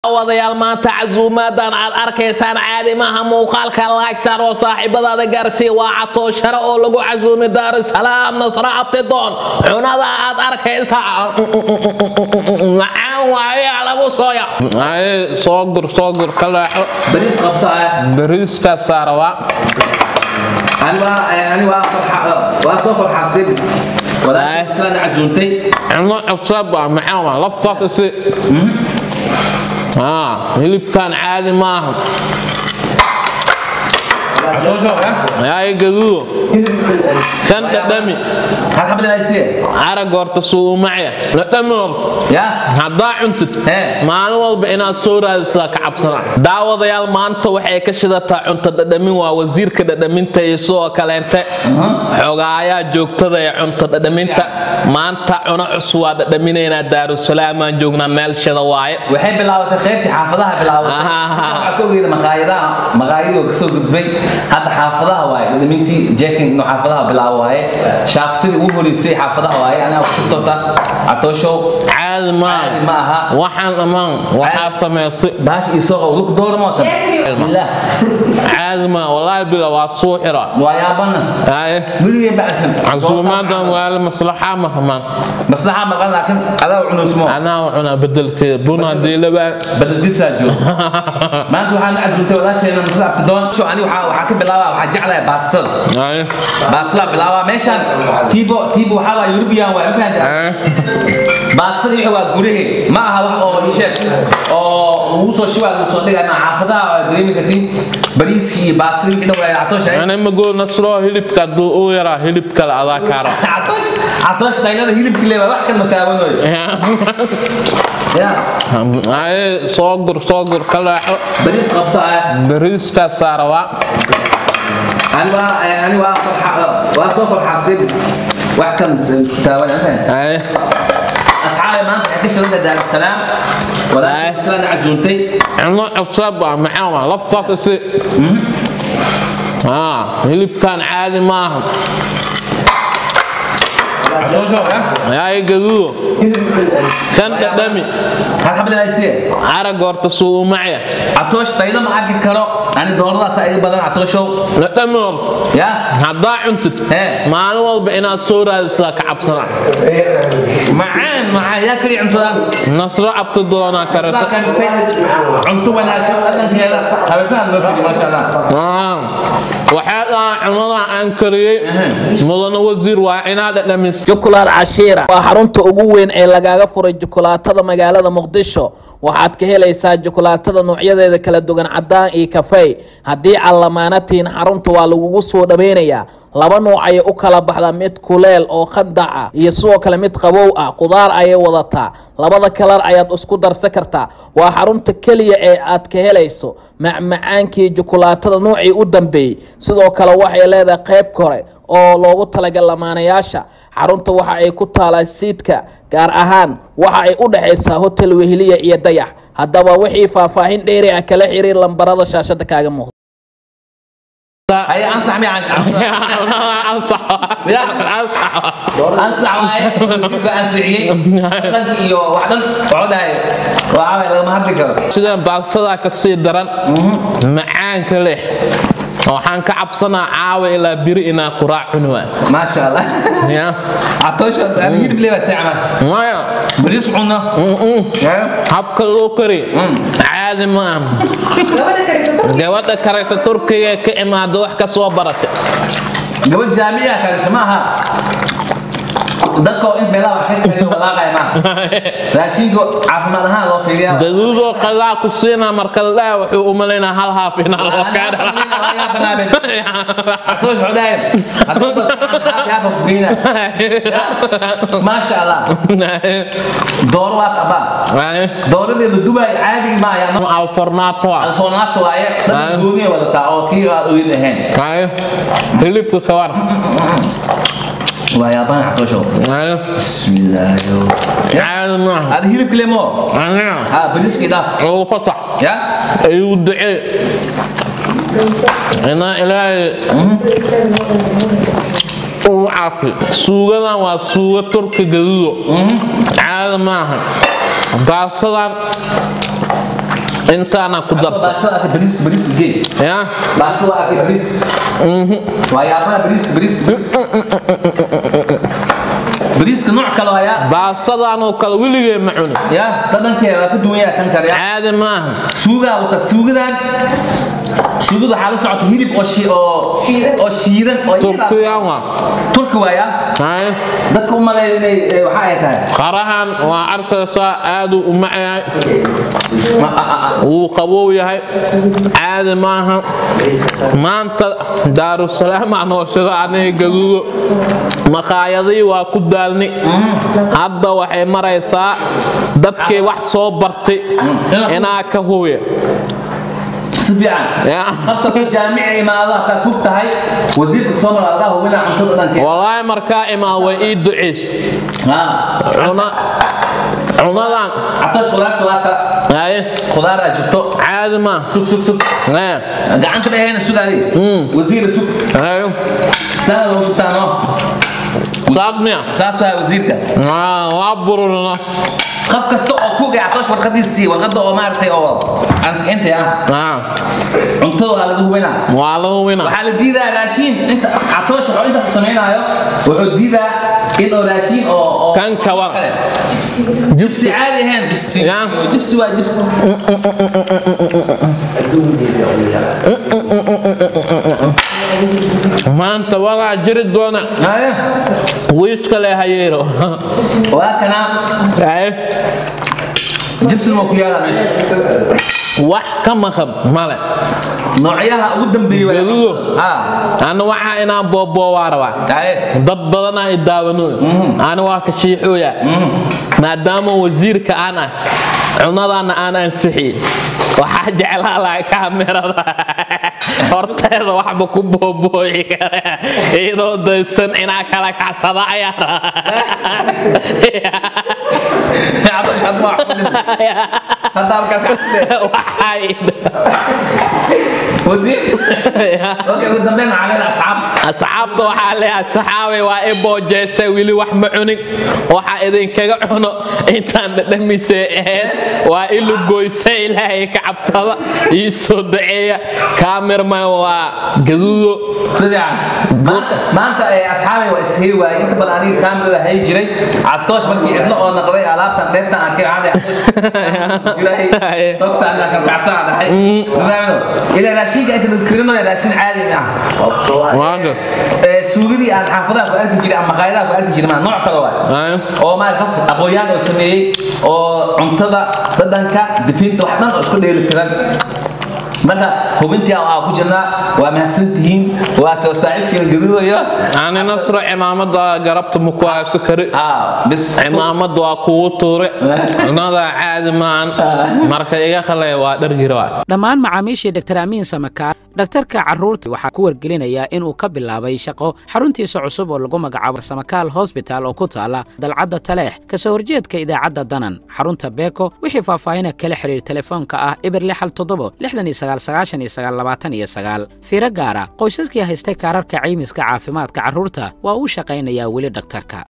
wadayaal maanta casuumaadan aad arkaysaan caadi maaha muuqaalka laagsaar oo saaxiibadaada gaarsiiya waa catooshare oo lagu casuumi daarusalaam nasra abtidoon cunada aad arkaysaa macaan waaye lagu sooya soo gur soo gur ka leexo bariis qabsaya bariiska saarawa ani waa ani waa farxa waa soo farxaatay walaal islaan casuuntay cuno cusub waa macaan waa laftaas isi Ah, hilibkan caadi maaha yaay gaduudo kan dhadhami hal xabad haysiye arag horta suumacya dhadhami horta ya haddaa cuntid Hee. maalin walba inaad soo raadisaa ka cabsana daawadayaal maanta waxay ka shidataa cunto dhadhamin waa wasiirka dhadhaminta iyo sidoo kaleente xogaayaa joogtada ee cunto dhadhaminta maanta cuno cusub waa dhadhaminaynaa daarusalaamaan joognaa meel shida waaye waxay bilaabatay qaybtii xaafadaha bilaabatay Ah. waxaa ka ogeeda maqaayadaha maqaayadii oo kasoo gudbay hadda xaafadaha waaye dhadhamintii jekin inuu xaafadaha bilaabo waaye shaaftidii ugu horeysay xaafadaha waaye aniga ku shubtota catooshow caadi maaha Caadi ma aha. waxaan dhammaan waxaa samaysay baash iyo sooqa lug doora mootan bismillaah caadi maaha walaahi bila waa suu xira waa yaabana Aye. weligay bacsan casuumaadan waala maslaxa mahamaan maslaxa maqan laakiin adaa cunusmo anaa cunaa bedelkeeda buna diilabaa badaldisaa jooga maanta waxaan casuumtay walaasheena masla abtidoon sho ani waxaa waxaa ka bilaabaa waxaa jeclahay baastada Aye. baastada bilaabaa meeshaan tiibo tiibo waxaa waa yurubiyan waay ma fahantaa Aye. baastada wixii waa gurahe ma aha wax oo ii sheeg oo lagu soo shibaa lagu soo dhigay ma xaafadaha waa dareemi kartiin bariiskii iyo baastada wixii dhan waa catoosh ay Ani magoo nasro hilibka hadduu u yaraa hilib kale adaa kaara catoosh catoosh taynada hilibkii leewa wax kan ma taabanayo ya Aye, soo gur soo gur ka leexo bariis qabsaya bariiska saarawa ani waa ani waa farxa waa soo farxaatay wax kan isku taabanaya ma fahantaa Aye. asxaabi maanta waxay ka shiranta daarusalaam walaasha islaan casuuntay cuno cusub waa macaan waa laftaas isi Ah, hilibkan caadi maaha yaay gaduudo kan dhadhami hal xabad haysiye arag horta suumacya catoosh tayda ma arki karo ani dooladaas iga badan catooshow dhadhami horta ya haddaa cuntid Hee. maalin walba inaad soo raadisaa ka cabsana macaan macaan yaa kaliya cuntadan nasro cabti doonaa saa karata karisay cunto wanaagsan dhadhankeeda habeeshahan loo fili maasha allah Ah, waxaa dhahaa cunadan aan kariyey mudane wasiir waa inaad dhadhamis jukulaad cashiira waa xarunta ugu weyn ee lagaaga furay jukulaatada magaalada muqdisho waxaad ka helaysaa jukulaatada noocyadeeda kala duwan cadaan iyo kafey haddii aad lamaanatiin xarunta waa lagugu soo dhaweynayaa laba nooc ayay u kala baxdaa mid kuleel oo khandac ah iyo sidoo kale mid qabow ah qudaar ayay wadataa labada kalar ayaad isku darsan kartaa waa xarunta keliya ee aad ka helayso macmacaankii jukulaatada noocii u dambeeyey sidoo kale waxay leedahay qayb kore oo loogu talagal lamaanayaasha xarunta waxa ay ku taalaa siidka gaar ahaan waxa ay u dhexaysaa hotel weheliya iyo dayax haddaba wixii faahfaahin dheeri ah kala xiriir lambarada shaashada kaaga muuqda ay ansax mi ansax waaye wasiirku ansixiyey dhanki iyo wax dhan wuxuu dhahay waa lagama hadli karo sidaan baadsadaa ka sii daran macaanka leh waxaan ka cabsanaa caawa ilaa biri inaa quraac cuni waa maasha allah ya catoosha ani hilib leewa seecman maya bariis cunno habka loo kari caadi ma aha gabadha karaysa turkiga ka imaada wax ka soo barata gabadh jaamica karisa ma aha dadka oo in meelaha wax ka kariyo walaaqaya maaha raashinka caafimaad ahaan loo fiiriyaa gaduudoo qadaa ku siinaa marka la dhaha wuxuu u malaynaa hal haaf inaa loo kaadha عطوش عدايم هتقول بس يا فقينا ما شاء الله دور وات ابا دور اللي دبي عادي ما يا alfornaato ah الفونات واي دنيا ولا تا او كي وين هين Ay, hilibka kawar ويا بان عطوشو Ay, بسم الله يو caadi maaha هذا هيلب كلمو aniga ها بليس كده ugu fasax يا ayuu ducee inaa ilaahay uu caafi suugadan waa suuga turka gaduudo caadi maaha baasadan intaana ku darsa baashada arkay bariis bariis gee ya baashada arkay bariis waa yaabaha bariis bariis bariis bariiska nooc kale hayaa baastadan oo kale weligee ma cuni ya dhadhankeeda waa ka duwan yahay kan kale ya caadi maaha suugaa wata suugadan suugada waxaa la socota hilib oo shi oo oo shiidan oo turkiyaan waa turki waaya Haye. dadka u maleeya inay eh, waxa ay tahay qarahan waa arkaysaa aaduu u macayahay Ma- a- a- a- wuu qabow yahay caadi maaha maanta daarusalaam aan hooshada aniga gaduudo maqaayadii waa ku daalni hadda waxay maraysaa dadkii wax soo bartay inaa ka hooya si fiican Ya. habkasta jaamici imaado hataa kug tahay wasiirka soomaal algaa hubinaa cuntada dhankeeda walaahi markaa imaa way ii duceys Ha. cuna cunadan catosh khudaarta waata haye khudaaraa jirto caadi maa sug sug sug haye gacanta dhahayna sugaadi wasiira sug haye saana lagu shubtaano saas miya saas waa wasiirka Ah, waa bururna qof kasta oo kuga catosh warqadiisii warqada oo maaragtay oo ansixinta ah Ah, cuntada waa laga hubinaa waa la hubina waxaa la diidaa raashiin inta catoosh wuxuu intaas samaynaayo wuxuu diidaa in oo raashiin oo oo Kan kawan. kale. jibsi caadi ahayn bisi Ya. jibsi waa jibsi maanta walaa jiri doona Haya. wiiska le hayeero waa kana haye jibsina waa ku yaala meesha wax ka maqan male noocyaha ugu dambeeyay waa Gaduudo. ha ana waxaa inaan booboowaa rabaa haye dad badanaa i daawano ani waa ka shiixooya maadaama wasiirka aan ah cunadaana aan ansixiyey waxaa jeclaa laha kaamirada horteeda waxba ku boobooyi kara iyadoo daysan inaa kala kacsada ayaa hadda halkaa kacsidee waxay wasiir okay ugu dambeyn waxaa leedahay asxaab asxaabta waxaa leeyahay saxaabay waa i boojeysay weli wax ma cunin waxa idinkaga cuno intaan dhadhamisee ahayd waa i lugoysay ilaahay ka cabsada ii soo daceeya kaamirman waa gaduudo si fiican maanta maanta ay asxaabay waa ishey waayey inta badan aniga kaamirada hay jiray castoosh markii cidlo oo naqday alaabtan dheeftan arkay waxaan ilaahay dogta anaa kalkacsaa dhahay mafahamino ilaa raashinka inta la karinayo raashin caadi ma ah waaga Ee, suugadii aan xaafadaha ku arki jiray ama maqaayadaha ku arki jiray maa nooc kale waay oo maarata qofka aqoon-yahan oo sameeyey oo cuntada dhadhanka difinta wax dhan oo isku dheeli tiran marka hubintii aa ku jirnaa waa mahadsantihiin waa soo saaxiibkiina gaduudayo ani nasro cimaamada garabta ma ku hayso kari ah bis cimaamada waa kugu tuure cunada caadi maan marka iga khalaya waa dharjira waa dhammaan macaamiishii dr amiin samakaar dhakhtarka carruurta waxaa ku wargelinayaa inuu ka bilaabay shaqo xaruntiisa cusub oo lagu magacaabo samakaal hosbital oo ku taala dalcadda taleex kasoo horjeedka idaacadda danan xarunta beeko wixii faahfaahina kala xidhiir telefoonka ah ibir lixal toddobo lixdan iyo sagaal sagaashan iyo sagaal labaatan iyo sagaal fiiro gaara qoysaskii haystay kaararka caymiska caafimaadka carruurta waa uu shaqaynayaa weli dhakhtarka